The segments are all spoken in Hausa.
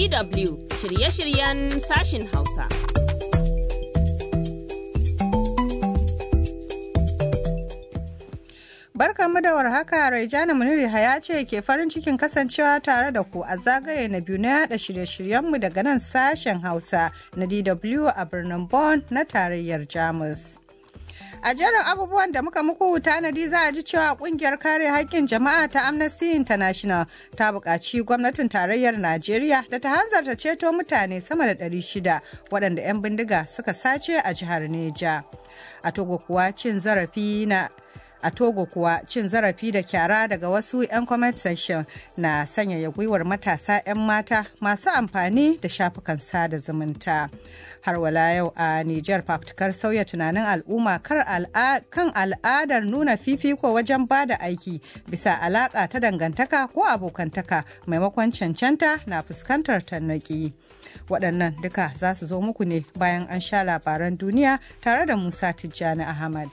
DW shirye-shiryen sashin Hausa. Barkanmu da warhaka Raijana Muniri Haya ce ke farin cikin kasancewa tare da ku a zagaye na biyu na yada shirye-shiryenmu daga nan sashen Hausa na DW a birnin Bonn na tarayyar Jamus. A jerin abubuwan da muka muku tanadi za a ji cewa kungiyar kare haƙƙin jama'a ta Amnesty International ta buƙaci gwamnatin tarayyar Najeriya da ta hanzarta ceto mutane sama da 600 waɗanda 'yan bindiga suka sace a jihar Neja. A Togo kuwa cin zarafi na a togo kuwa cin zarafi da kyara daga wasu 'yan comment section na sanyaya gwiwar matasa 'yan mata masu amfani da shafukan sada zumunta har wala yau a niger fafutukar sauya tunanin al'umma kan al'adar nuna fifiko wajen ba da aiki bisa alaka ta dangantaka ko abokantaka maimakon cancanta na fuskantar tarnaki waɗannan duka za su zo muku ne bayan an sha labaran duniya tare da musa tijjani ahmad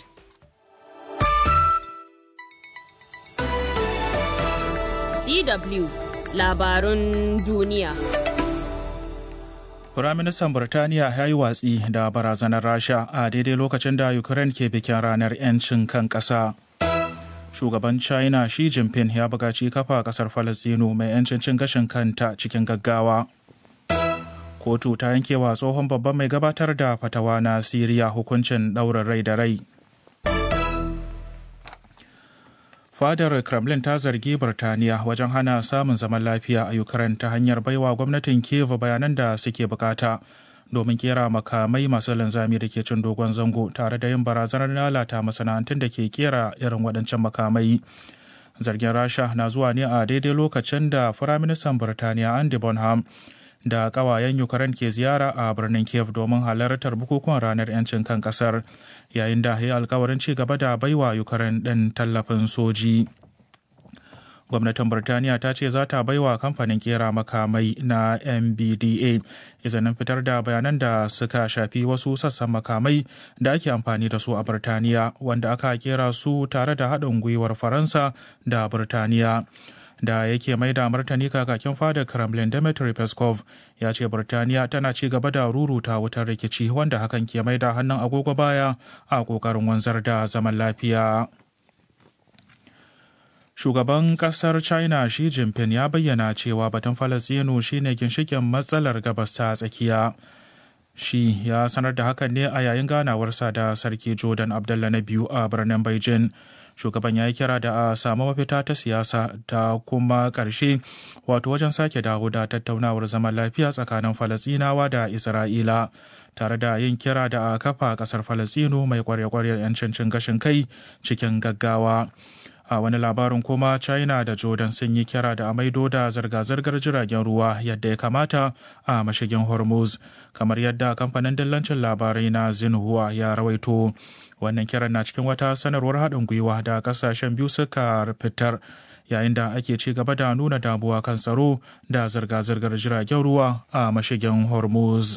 DW labarun duniya. Firaministan Burtaniya ya yi watsi da barazanar Rasha a daidai lokacin da Ukraine ke bikin ranar 'yancin kan ƙasa. Shugaban China Xi Jinping ya buƙaci kafa ƙasar Falasɗinu mai 'yancin cin gashin kanta cikin gaggawa. Kotu ta yankewa tsohon babban mai gabatar da fatawa na Siriya hukuncin ɗaurin rai da rai. fadar kremlin ta zargi birtaniya wajen hana samun zaman lafiya a ukraine ta hanyar baiwa gwamnatin kiev bayanan da suke bukata domin kera makamai masu linzami da ke cin dogon zango tare da yin barazanar lalata masana'antun da ke kera irin waɗancan makamai zargin rasha na zuwa ne a daidai lokacin da firaministan birtaniya andy bonham da kawayen ukraine ke ziyara a birnin kiev domin halartar bukukuwan ranar 'yancin kan kasar yayin da ya alkawarin ci gaba da baiwa ukraine ɗin tallafin soji gwamnatin birtaniya ta ce za ta baiwa kamfanin kera makamai na mbda izinin fitar da bayanan da suka shafi wasu sassan makamai da ake amfani da su a birtaniya wanda aka kera su tare da haɗin gwiwar faransa da birtaniya da yake mai da martani kakakin fada kremlin dmitry peskov ya ce birtaniya tana ci gaba da ruruta wutar rikici wanda hakan ke mai da hannun agogo baya a kokarin wanzar da zaman lafiya shugaban kasar china shi jinping ya bayyana cewa batun falasinu shine ginshikin matsalar gabas ta tsakiya shi ya sanar da hakan ne a yayin ganawarsa da sarki jordan abdullah na biyu a birnin beijing shugaban ya yi kira da a samu mafita ta siyasa ta kuma ƙarshe wato wajen sake dawo da tattaunawar zaman lafiya tsakanin falasinawa da isra'ila tare da yin kira da a kafa ƙasar falasino mai kwarya-kwaryar 'yancin cin gashin kai cikin gaggawa a wani labarin kuma china da jordan sun yi kira da a maido da zirga-zirgar jiragen ruwa yadda ya kamata a mashigin hormuz kamar yadda kamfanin dillancin labarai na xinhua ya rawaito wannan kiran na cikin wata sanarwar haɗin gwiwa da ƙasashen biyu suka fitar yayin da ake ci gaba da nuna damuwa kan tsaro da zirga-zirgar jiragen ruwa a mashigin hormuz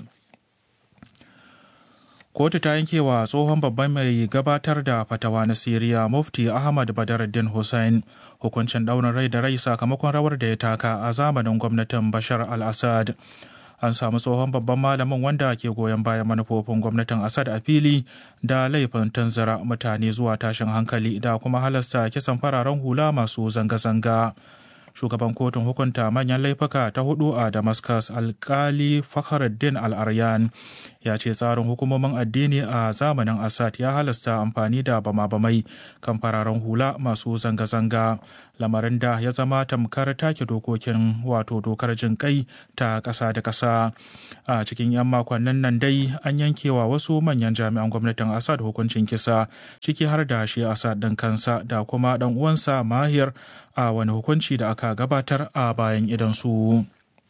kotu ta yanke wa tsohon babban mai gabatar da fatawa na siriya mufti ahmad badaruddin hussein hukuncin ɗaurin rai da rai sakamakon rawar da ya taka a zamanin gwamnatin bashar al-assad an samu tsohon babban malamin wanda ke goyon bayan manufofin gwamnatin Assad a fili da laifin tanzara mutane zuwa tashin hankali da kuma halasta kisan fararen hula masu zanga-zanga. Shugaban kotun hukunta manyan laifuka ta hudu a Damascus alkali Fakhruddin Al-Aryan ya ce tsarin hukumomin addini a zamanin Assad ya halasta amfani da bama-bamai kan fararen hula masu zanga-zanga. lamarin da ya zama tamkar take dokokin wato dokar jin kai ta ƙasa da ƙasa a cikin 'yan makonnin nan dai an yankewa wasu manyan jami'an gwamnatin assad hukuncin kisa ciki har da shi assad ɗin kansa da kuma ɗan uwansa mahir a wani hukunci da aka gabatar a bayan idansu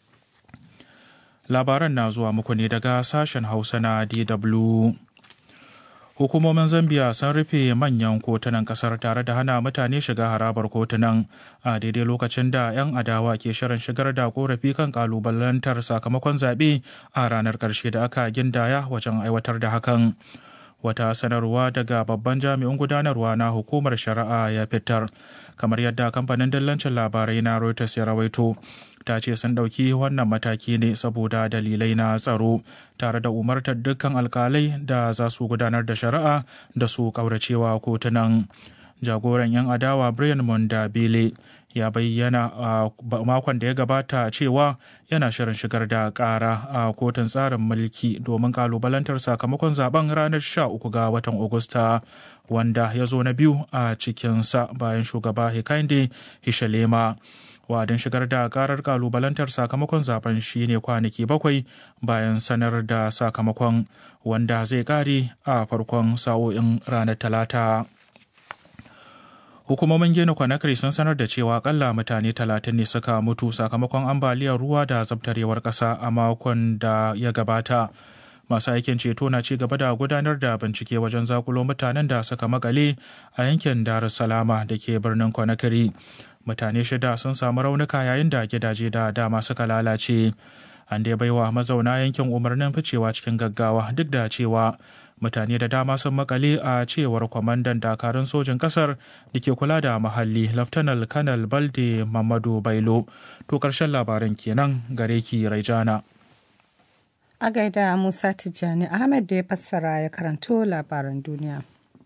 labaran na zuwa muku ne daga sashen hausa na dw hukumomin zambia sun rufe manyan kotunan kasar tare da hana mutane shiga harabar kotunan a daidai lokacin da 'yan adawa ke shirin shigar da korafi kan kalubalantar sakamakon zaɓe a ranar ƙarshe da aka gindaya wajen aiwatar da hakan wata sanarwa daga babban jami'in gudanarwa na hukumar shari'a ya fitar kamar yadda kamfanin dillancin labarai na reuters ya rawaito ta ce sun ɗauki wannan mataki ne saboda dalilai na tsaro tare da umartar dukkan alkalai da za su gudanar da shari'a da su ƙauracewa kotunan jagoran 'yan adawa brian mondabile ya bayyana a makon da ya gabata cewa yana shirin shigar da ƙara a kotun tsarin mulki domin kalubalantar sakamakon zaben ranar 13 ga watan Agusta wanda ya zo na biyu a cikinsa bayan shugaba Hikainde Hishalema. Wa'adin shigar da karar kalubalantar sakamakon zaben shi ne kwanaki bakwai bayan sanar da sakamakon wanda zai kare a farkon sa'o'in ranar talata. hukumomin gina conakry sun sanar da cewa akalla mutane talatin ne suka mutu sakamakon ambaliyar ruwa da zabtarewar ƙasa a makon da ya gabata masu aikin ceto na ci gaba da gudanar da bincike wajen zakulo mutanen da suka makale a yankin dar salama da ke birnin conakry mutane shida sun samu raunuka yayin da gidaje da dama suka lalace an dai baiwa mazauna yankin umarnin ficewa cikin gaggawa duk da cewa mutane da dama sun makale a cewar kwamandan dakarun sojin kasar da ke kula da muhalli laftanal kanal balde mamadu bailo to karshen labaran kenan gare ki raijana a gaida musa tijjani ahmed da ya fassara ya karanto labaran duniya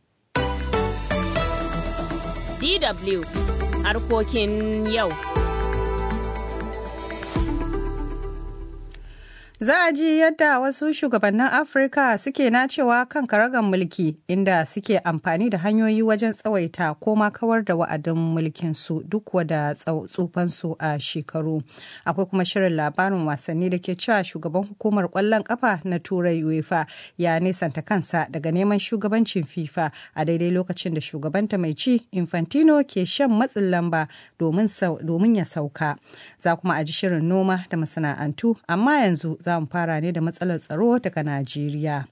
dw harkokin yau Za a ji yadda wasu shugabannin Afirka suke nacewa kan karagar mulki inda suke amfani da hanyoyi wajen tsawaita ko ma kawar da wa'adin mulkinsu duk wada tsufansu a shekaru. Akwai kuma shirin labarin wasanni da ke cewa shugaban hukumar kwallon kafa na Turai UEFA ya nisanta kansa daga neman shugabancin FIFA a daidai lokacin da shugabanta mai ci Infantino ke shan matsin lamba domin ya sauka. Za kuma a ji shirin noma da masana'antu amma yanzu za mu fara ne da matsalar tsaro daga Najeriya.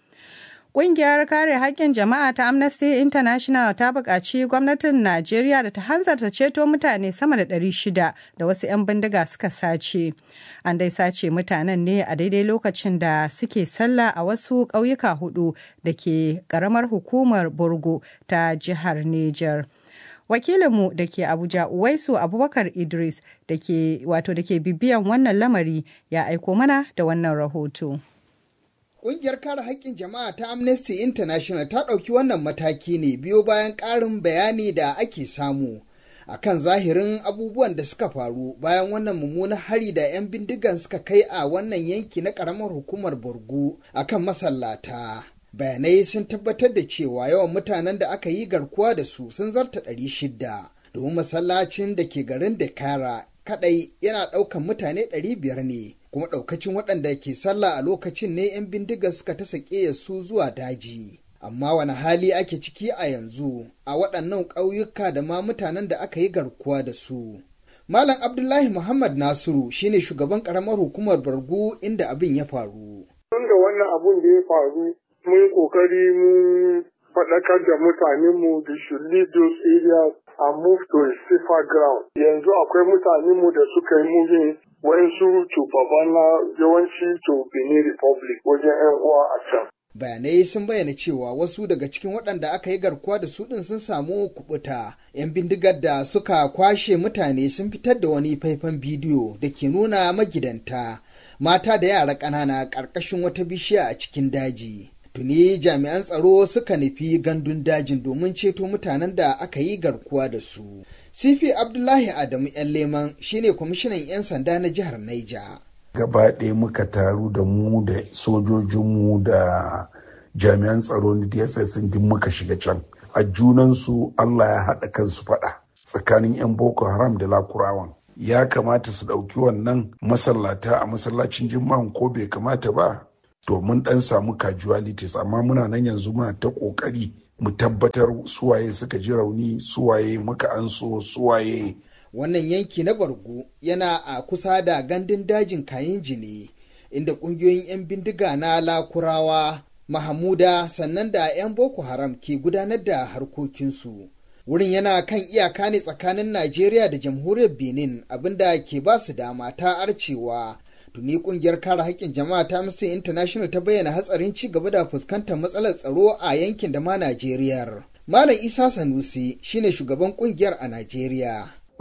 Ƙungiyar kare haƙƙin jama'a ta Amnesty International ta buƙaci gwamnatin Najeriya da ta hanzarta ceto mutane sama da 600 da wasu 'yan bindiga suka sace. An dai sace mutanen ne a daidai lokacin da suke sallah a wasu ƙauyuka hudu da ke ƙaramar hukumar Borgo ta jihar Niger. wakilinmu da ke abuja uwaisu abubakar idris da ke wato da ke bibiyan wannan lamari ya aiko mana da wannan rahoto Ƙungiyar kare haƙƙin jama'a ta Amnesty International ta ɗauki wannan mataki ne biyo bayan ƙarin bayani da ake samu a kan zahirin abubuwan da suka faru bayan wannan mummunan hari da 'yan bindigan suka kai a wannan yanki na ƙaramar hukumar Borgu a kan masallata. bayanai sun tabbatar da cewa yawan mutanen da aka yi garkuwa da su sun zarta ɗari shida domin masallacin da ke garin Dakara kadai yana ɗaukan mutane ɗari biyar ne kuma ɗaukacin waɗanda ke sallah a lokacin ne 'yan bindiga suka ta sake su zuwa daji amma wani hali ake ciki a yanzu a waɗannan ƙauyuka da ma mutanen da aka yi garkuwa da su Malam Abdullahi Muhammad Nasiru shine shugaban ƙaramar hukumar Bargu inda abin ya faru. Tun da wannan abun da ya faru mun kokari mun faɗakar da mutanenmu da should leave those areas and move to a safer ground. Yanzu akwai mutanenmu da suka yi moving wayansu to Babana yawanci to Benin Republic wajen 'yan uwa a can. Bayanai sun bayyana cewa wasu daga cikin waɗanda aka yi garkuwa da su ɗin sun samu kubuta. 'Yan bindigar da suka kwashe mutane sun fitar da wani faifan bidiyo da ke nuna magidanta, mata da yara ƙanana ƙarƙashin wata bishiya a cikin daji. tuni jami'an tsaro suka nufi gandun dajin domin ceto mutanen da aka yi garkuwa da su. Sifi Abdullahi Adamu 'yan leman shine kwamishinan 'yan sanda na jihar Naija. Gaba ɗaya muka taru da mu da sojojinmu da jami'an tsaro na DSS din muka shiga can. A junansu Allah ya haɗa kansu faɗa tsakanin 'yan Boko Haram da Lakurawan. Ya kamata su ɗauki wannan masallata a masallacin jima'an ko bai kamata ba to mun dan samu casualties amma muna nan yanzu muna ta kokari mu tabbatar suwaye suka ji rauni suwaye muka anso suwaye wannan yanki na bargu yana a kusa da gandun dajin kayan jini inda kungiyoyin 'yan bindiga na lakurawa mahamuda sannan da 'yan boko haram ke gudanar da harkokinsu wurin yana kan iyaka ne tsakanin najeriya da jamhuriyar benin abinda ke ba su dama ta arcewa tuni kungiyar kare haƙƙin jama'a ta Amnesty International ta bayyana hatsarin ci gaba da fuskantar matsalar tsaro a yankin da ma Najeriya. Malam Isa Sanusi shine shugaban kungiyar a Najeriya.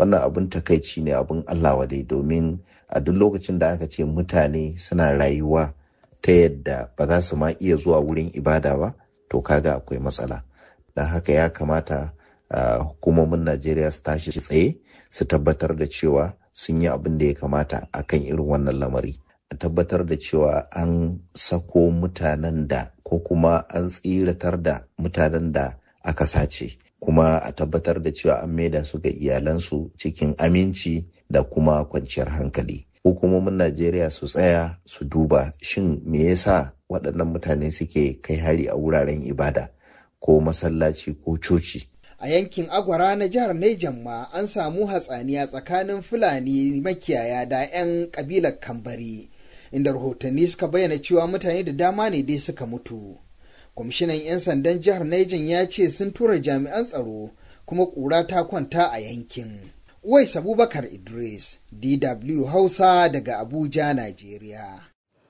wannan abin takaici ne abin Allah wadai domin a duk lokacin da aka ce mutane suna rayuwa ta yadda ba za su ma iya zuwa wurin ibada ba to kaga akwai matsala don haka ya kamata uh, hukumomin najeriya su tashi tsaye su tabbatar da cewa sun yi abin da ya kamata akan irin wannan lamari a tabbatar da cewa an sako mutanen da ko kuma an tsiratar da mutanen da aka sace kuma a tabbatar da cewa an maida su ga iyalansu cikin aminci da kuma kwanciyar hankali hukumomin najeriya su tsaya su duba shin me yasa waɗannan mutane suke kai hari a wuraren ibada ko masallaci ko coci a yankin agwara na jihar Nejan ma an samu hatsaniya tsakanin fulani makiyaya da 'yan kabilar kambari inda rahotanni suka bayyana cewa mutane da dama ne dai suka mutu kwamishinan 'yan sandan jihar Nejan ya ce sun tura jami'an tsaro kuma ƙura ta kwanta a yankin Uwais Abubakar Idris, DW Hausa daga Abuja, Najeriya.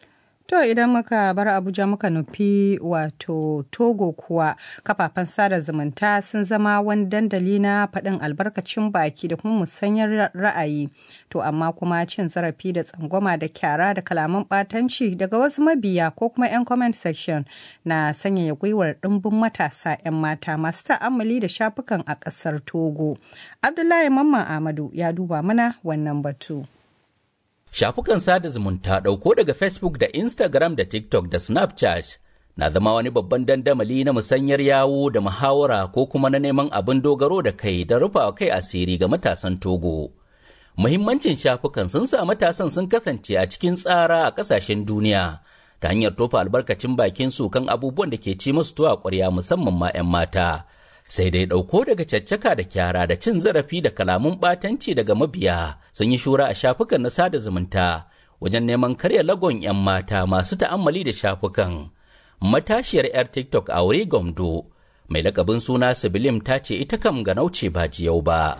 To idan muka bar Abuja muka nufi wato Togo kuwa kafafen sada zumunta sun zama wani dandali na faɗin albarkacin baki da kuma musanyar ra'ayi. To amma kuma cin zarafi da tsangwama da kyara da kalaman ɓatanci daga wasu mabiya ko kuma 'yan comment section na sanyaya gwiwar ɗimbin matasa 'yan mata masu ta'ammali da shafukan a ƙasar Togo. Abdullahi Mamman Ahmadu ya duba mana wannan batu. Shafukan sada zumunta ɗauko daga Facebook da Instagram da TikTok da Snapchat na zama wani babban dandamali na musanyar yawo da muhawara ko kuma na neman abin dogaro da kai da rufawa kai asiri ga matasan Togo. Muhimmancin shafukan sun sa matasan sun kasance a cikin tsara a ƙasashen duniya ta hanyar tofa albarkacin bakin su kan abubuwan da ke ci musu tuwa ƙwarya musamman ma 'yan mata. sai dai ɗauko daga caccaka da kyara da cin zarafi da kalamun ɓatanci daga mabiya sun yi shura a shafukan na sada zumunta wajen neman karya lagon 'yan mata masu ta'ammali da shafukan matashiyar 'yar tiktok a wuri gomdo mai lakabin suna sibilim ta ce ita kam ga nauce ba jiyau ba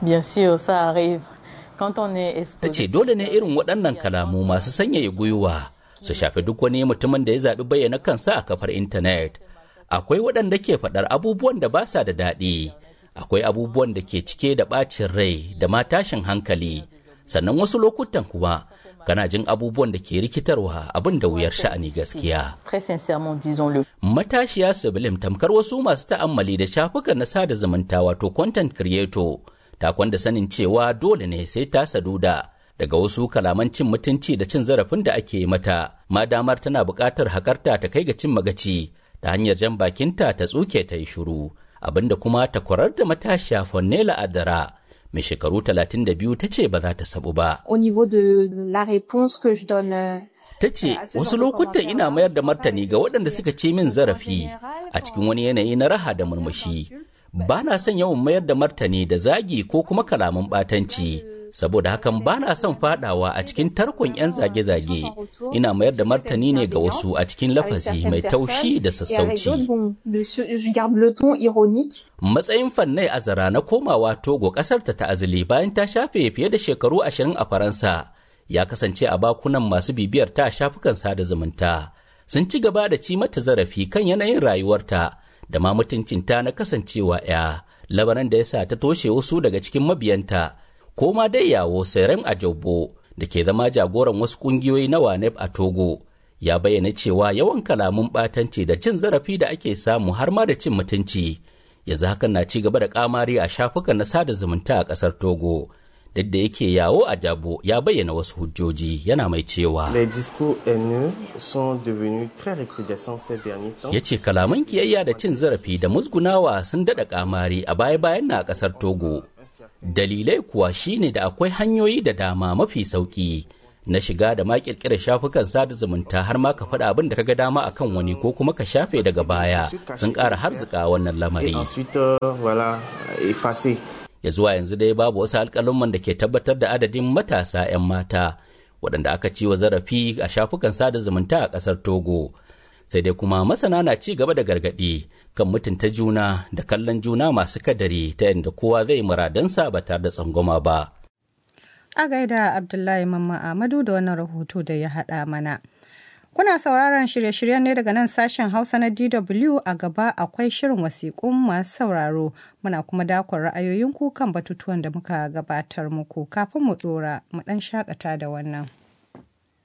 ta ce dole ne irin waɗannan kalamu masu sanyaya gwiwa su shafi duk wani mutumin da ya zaɓi bayyana kansa a kafar intanet akwai waɗanda ke faɗar abubuwan da ba sa da daɗi akwai abubuwan da ke cike da ɓacin rai da ma tashin hankali sannan wasu lokutan kuma kana jin abubuwan da ke rikitarwa abin da wuyar sha'ani gaskiya matashiya sibilim tamkar wasu masu ta'ammali da shafukan na sada zumunta wato content creator ta kwanda sanin cewa dole ne sai ta saduda daga wasu kalaman cin mutunci da cin zarafin da ake mata ma damar tana buƙatar hakarta ta kai ga cin magaci ta hanyar jan bakinta ta tsuke ta yi shuru abinda kuma ta kwarar da matashiya Fonnela Adara mai shekaru 32 ta ce ba za ta sabu ba. Au niveau de la réponse que je donne Ta ce wasu lokutan ina mayar da martani ga waɗanda suka ce min zarafi a cikin wani yanayi na raha da murmushi. Ba na son yawan mayar da martani da zagi ko kuma kalaman ɓatanci. saboda hakan ba na son fadawa a cikin tarkon 'yan zage-zage ina mayar da martani ne ga wasu a cikin lafazi mai taushi da sassauci matsayin fannai azara na komawa togo kasar ta ta'azili bayan ta shafe fiye da shekaru ashirin a faransa ya kasance a bakunan masu bibiyar ta shafukan sada zumunta sun ci gaba da ci mata zarafi kan yanayin rayuwarta da ma mutuncinta na kasancewa 'ya labaran da ya sa ta toshe wasu daga cikin mabiyanta ko ma dai yawo Serem Ajobo da ke zama jagoran wasu kungiyoyi na WANEP a Togo ya bayyana cewa yawan kalamun ɓatanci da cin zarafi da ake samu har ma da cin mutunci yanzu hakan na ci gaba da kamari a shafukan na sada zumunta a ƙasar Togo. Duk da yake yawo a Jabo ya bayyana wasu hujjoji yana mai cewa ya ce kalaman kiyayya da cin zarafi da musgunawa sun daɗa kamari a baya-bayan na a ƙasar Togo. dalilai kuwa shine da akwai hanyoyi da dama mafi sauki na shiga da ma kirkirar shafukan sada zumunta har ma ka faɗa abin da kaga dama akan wani ko kuma ka shafe daga baya sun ƙara harzika wannan lamari ya zuwa yanzu dai babu wasu alƙalumman da ke tabbatar da adadin matasa 'yan mata waɗanda aka ci wa zarafi a shafukan sada zumunta a ƙasar togo sai dai kuma masana na ci gaba da gargaɗi kan mutunta juna da kallon juna masu kadari ta yadda kowa zai muradansa ba tare da tsangwama ba. A gaida Abdullahi Mamman Ahmadu da wannan rahoto da ya haɗa mana. Kuna sauraron shirye-shiryen ne daga nan sashen Hausa na DW a gaba akwai shirin wasiƙun masu sauraro. Muna kuma dakon ra'ayoyinku kan batutuwan da muka gabatar muku kafin mu ɗora mu ɗan shakata da wannan.